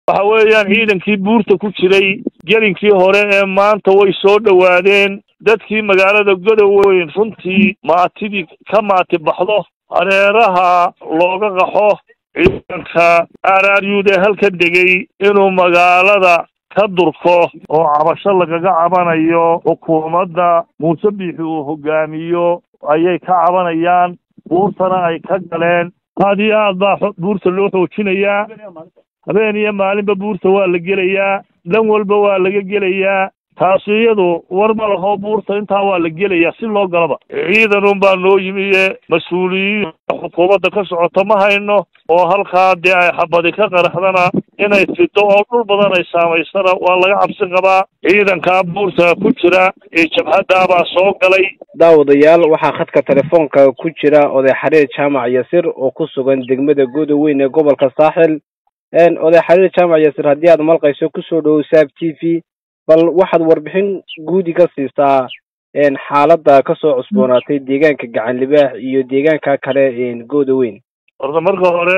waxa weeyaan ciidankii buurta ku jiray gelinkii hore ee maanta way soo dhowaadeen dadkii magaalada godoweyn runtii maatidii ka maati baxdo hareeraha looga qaxo ciidanka araryuud ee halkan degay inuu magaalada ka durko oo cabasho lagaga cabanayo xukuumadda muuse biixi uu hogaamiyo ayay ka cabanayaan buurtana ay ka galeen aad iyo aad baa buurta loo xoojinayaa habeen iyo maalinba buurta waa la gelayaa dhan walba waa laga gelayaa taasi iyadu war ma laho buurta intaa waa la gelayaa si loo galaba ciidan un baa noo yimiye mas-uuliyiin xukuumadda ka socota ma hayno oo halkaa dee ay xabadi ka qaraxdana inay fido oo dhul badan ay saamaysana waa laga cabsi qabaa ciidankaa buurta ku jira ee jabhaddaabaa soo galay daawadayaal waxaa khadka telefoonka ku jira oday xariir jaamac yasir oo ku sugan degmada godoweyn ee gobolka saaxil oday xariir jaamac yasir haddii aad malqayso kusoo dhowow saab t v bal waxaad warbixin guudi ka siisaa xaaladda kasoo cusboonaatay deegaanka gacan libaax iyo deegaanka kale godoweyn horta marka hore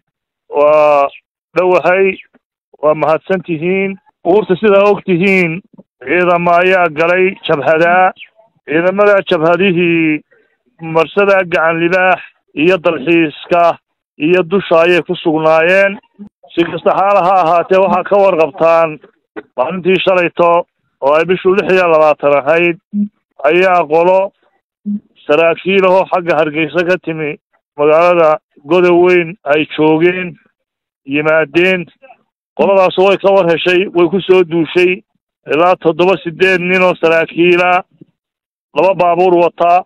waa dhowahay waa mahadsan tihiin buurta sidaa og tihiin ciidama ayaa galay jabhadaa ciidamada jabhadihii marsadaa gacan libaax iyo dalxiiska iyo dusha ayay ku sugnaayeen si kasta xaala ha ahaatee waxaa ka warqabtaan maalintii shalayto oo ay bishuu lix iyo labaatan ahayd ayaa qolo saraakiilahoo xagga hargeysa ka timi magaalada godoweyn ay joogeen yimaadeen qoladaas way ka war heshay way ku soo duushay ilaa toddoba sideed nin oo saraakiila laba baabuur wataa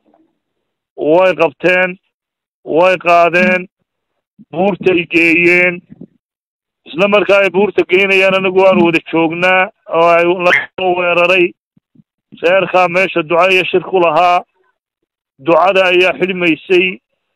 way qabteen way qaadeen buurtay geeyeen isla markaa ay buurta geynayaan anagu waanu wada joognaa oo ay lasoo weeraray reerkaa meesha duca iyo shir ku lahaa ducada ayaa xidhmaysay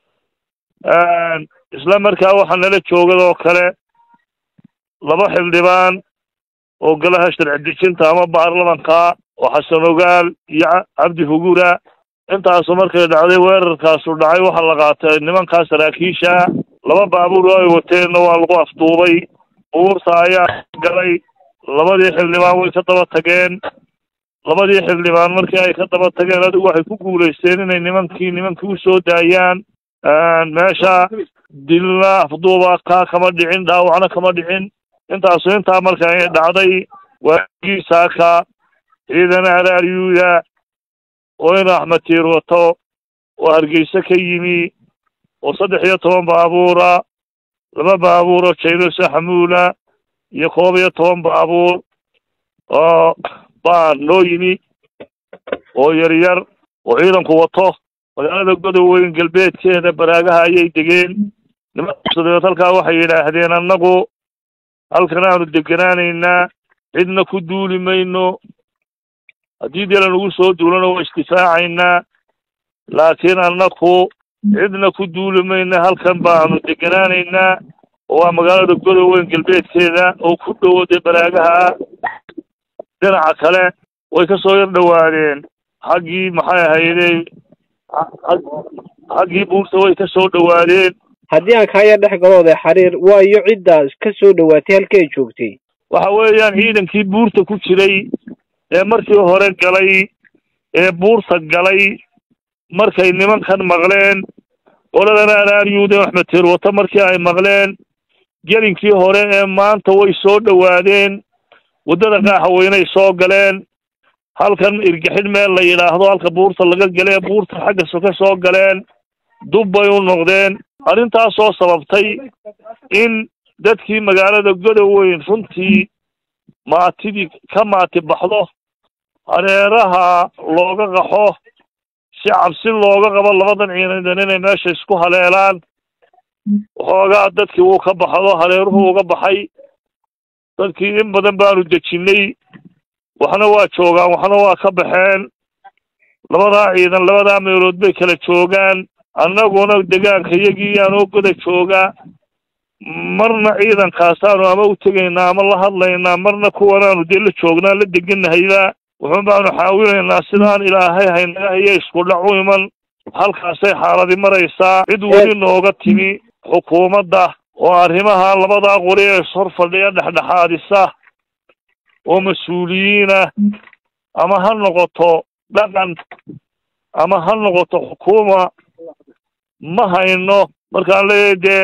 isla markaa waxaa nala joogad oo kale laba xildhibaan oo golaha sharci dejinta ama baarlamanka oo xasan ogaal iyo cabdi hugura intaasu markay dhacday weerarkaasu dhacay waxaa la qaatay nimankaa saraakiisha laba baabuur oo ay wateenna waa lagu afduubay buurta ayaa galay labadii xildhibaan way ka daba tageen labadii xildhibaan markii ay ka daba tageen adigu waxay ku guulaysteen inay nimankii nimankii usoo daayaan meesha dilna afduuba kaa kama dhicin dhaawacna kama dhicin intaasu intaa marka ay dhacday waagii saaka ciidan araaryuuda oo in axmed tiir wato oo hargeysa ka yimi oo saddex iyo toban baabuura laba baabuur oo jaynose xamuula iyo koob iyo toban baabuur oo baa noo yimi oo yaryar oo ciidanku wato magaalada godoweyn galbeedkeeda baraagaha ayay degeen nimankaasdabeed halkaa waxay yidhaahdeen annagu halkan aanu deganaanaynaa cidna ku duuli mayno haddii dee lanugu soo duulano waa isdifaacaynaa laakiin annaku cidna ku duuli mayna halkan baanu deganaanaynaa oo waa magaalada godoweyn galbeedkeeda oo ku dhowo dee baraagaha dhinaca kale way ka soo yar dhowaadeen xaggii maxay ahaydey xaggii buurta way ka soo dhowaadeen haddii aan kaaya dhex galo oday xariir waayo ciddaas ka soo dhowaatay halkii ay joogtay waxa weeyaan ciidankii buurta ku jiray ee markii hore galay ee buurta galay markay nimankan maqleen qoladan araaryuud ee axmed tiir wata markii ay maqleen gelinkii hore ee maanta way soo dhowaadeen waddada qaaxaweynay soo galeen halkan irgixidh meel la yidhaahdo halka buurta laga galee buurta xagga soka soo galeen dub bay u noqdeen arrintaasoo sababtay in dadkii magaalada godoweyn runtii maatidii ka maati baxdo hareeraha looga qaxo si cabsi looga qabo labadan ciidan inay meesha isku haleelaan waxoogaa dadkii wuu ka baxdo hareeruhu uga baxay dadkii in badan baanu dejinnay waxna waa joogaan waxna waa ka baxeen labadaa ciidan labadaa meelood bay kala joogaan annaguna degaanka iyagii aanoo goda jooga marna ciidankaasaanu ama u tegaynaa ama la hadlaynaa marna kuwanaanu dee la joognaa la deganahayba wuxuun baanu xaawinaynaa sidaan ilaahay haynaga hayo isku dhac u iman halkaasay xaaladi maraysaa cid weli nooga timi xukuumadda oo arrimaha labadaa qori ee ishor fadhiya dhexdhexaadisa oo mas-uuliyiinah ama ha noqoto dhaqan ama ha noqoto xukuuma ma hayno markaan leeyahay dee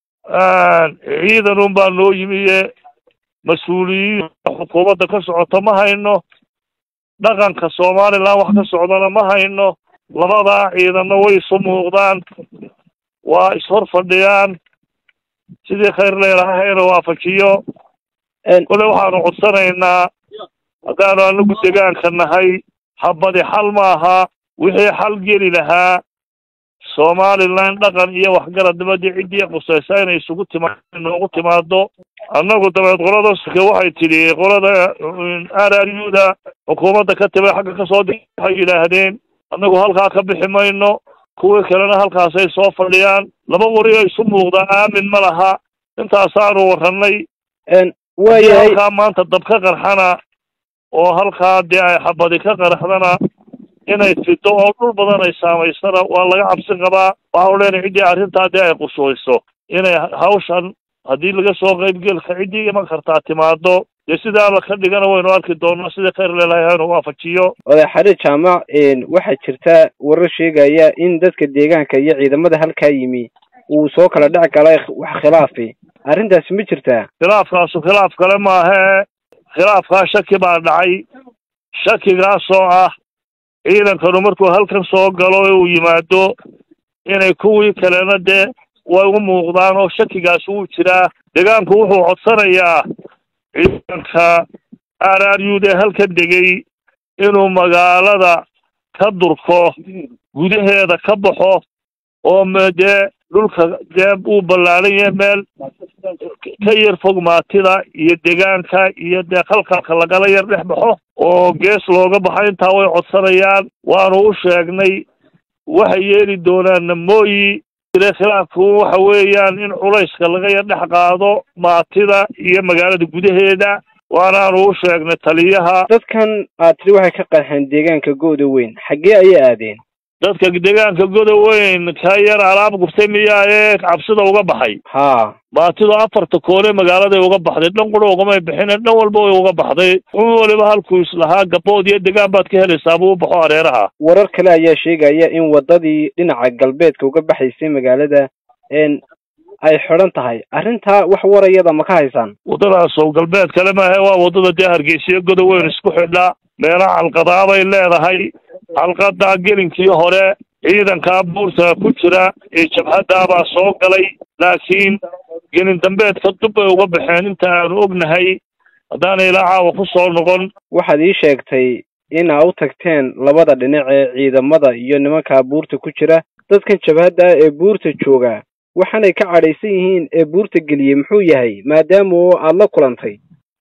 ciidan un baa noo yimiye mas-uuliyiin xukuumadda ka socoto ma hayno dhaqanka somaliland wax ka socdana ma hayno labadaa ciidanna way isu muuqdaan waa ishor fadhiyaan sidii khayr leelahayna waafajiyo kole waxaanu codsanaynaa haddaanu anagu degaanka nahay habadi xal maaha wixii xal geli lahaa somaliland dhaqan iyo waxgaradnimadi ciddii qusaysa inay isugu timaado inoogu timaado annagu dabeed qolada sike waxay tidhi qolada r r u da xukuumadda ka tibay xagga kasoo di waxay yidhaahdeen annagu halkaa ka bixi mayno kuwii kalena halkaasay soo fadhiyaan laba wari oo isu muuqdaa aamin ma laha intaasaanu warranay waayahay halkaa maanta dab ka qarxana oo halkaa dee ay xabadi ka qarxdana inay fido oo dhul badan ay saamaysana waa laga cabsi qabaa waxau leenahay ciddii arrintaa dee ay qushuyso inay hawshan haddii laga soo qaybgelka ciddii iman kartaa timaado dee sidaa la ka dhigana waynu arki doonaa sidai khayr leelahay hanu waafajiyo oday xariir jaamac waxaa jirta warar sheegaya in dadka deegaanka iyo ciidamada halkaa yimi uu soo kala dhex galay wax khilaafi arrintaasi ma jirtaa khilaafkaasu khilaaf kale maahee khilaafkaa shaki baa dhacay shakigaasoo ah ciidankanu markuu halkan soo galo ee uu yimaado inay kuwii kalena dee way u muuqdaan oo shakigaas wuu jiraa deegaanku wuxuu codsanayaa ciidanka r r u dee halkan degay inuu magaalada ka durko gudaheeda ka baxo oo me dee dhulka dee uu ballaaran yahay meel ka yar fog maatida iyo deegaanka iyo dee khalkalka lagala yar dhex baxo oo gees looga baxo intaa way codsanayaan waanu u sheegnay waxay yeeli doonaanna mooyi jire khilaafku waxa weeyaan in culayska laga yar dhex qaado maatida iyo magaalada gudaheeda waanaanu u sheegnay taliyaha dadkan aad tiri waxay ka qarxeen deegaanka gooda weyn xaggee ayay aadeen dadka deegaanka goda weyn ka yar alaab gurtay miyaa ee cabsida uga baxay haa maatidu afarta koone magaaladay uga baxday dhan qura ugamay bixine dhan walba way uga baxday un waliba halkuu islahaa gabood iyo degaan baad ka helaysaa buu u baxo areeraha warar kale ayaa sheegaya in waddadii dhinaca galbeedka uga baxaysay magaalada n ay xidhan tahay arrintaa wax warayada ma ka haysaan waddadaasoo galbeed kale maahe waa waddada dee hargeysiyo goda weyn isku xidha meelaha calqadaabay leedahay calqadaa gelinkii hore ciidankaa buurta ku jira ee jabhaddaabaa soo galay laakiin gelin dambeedka dub bay uga baxeen inta aanu ognahay haddaanay ilaa caawa ku soo noqon waxaad ii sheegtay in aa u tagteen labada dhinac ee ciidamada iyo nimankaa buurta ku jira dadkan jabhadda ah ee buurta jooga waxaanay ka cadhaysan yihiin ee buurta geliyey muxuu yahay maadaama oo aada la kulantay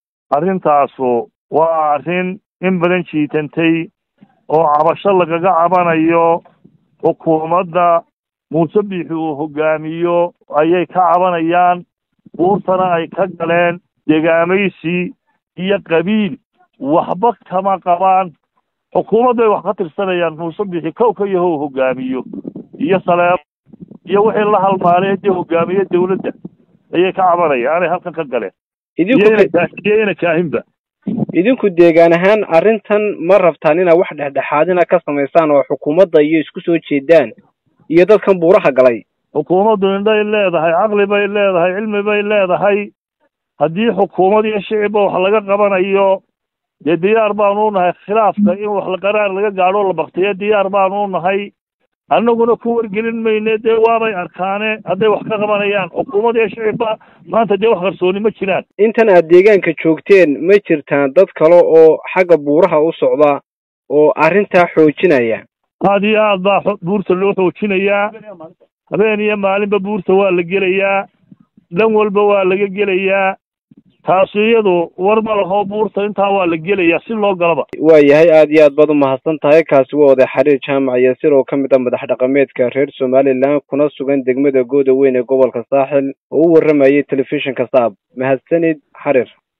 arrintaasu waa arrin in badan jiitantay oo cabasho lagaga cabanayo xukuumadda muuse biixi uu hogaamiyo ayay ka cabanayaan buurtana ay ka galeen degaamaysi iyo qabiil waxba kama qabaan xukuumadd bay wax ka tirsanayaan muuse biixi kowka iyo how hogaamiyo iyo saleebo iyo wixii la halmaanay dee hogaamiye dawladda ayay ka cabanayaan anay halkan ka galeen idinku iyo ina kaahinba idinku deegaan ahaan arrintan ma rabtaan inaad wax dhexdhexaadina ka samaysaan oo xukuumadda iyo isku soo jeedaan iyo dadkan buuraha galay xukuumaddu indhay leedahay caqli bay leedahay cilmi bay leedahay haddii xukuumad iyo shicibba wax laga qabanayo dee diyaar baanu u nahay khilaafka in wax qaraar laga gaadho la baktiyo diyaar baanu u nahay annaguna ku wargelin mayne dee waabay arkaane hadday wax ka qabanayaan xukuumad iyo shicibba maanta dee wax qarsooni ma jiraan intan aad deegaanka joogteen ma jirtaan dad kale oo xagga buuraha u socda oo arrintaa xoojinaya aad iyo aad baa buurta loo xoojinayaa habeen iyo maalinba buurta waa la gelayaa dhan walba waa laga gelayaa taasi iyadu war ma laho buurta intaa waa la gelayaa si loo galaba waayahay aad iyo aad baad u mahadsan tahay kaasi waa oday xariir jaamac yasir oo ka mid ah madax dhaqameedka reer somalilan kuna sugan degmada gooda weyn ee gobolka saaxil oo u warramayay telefishinka saab mahadsanid xariir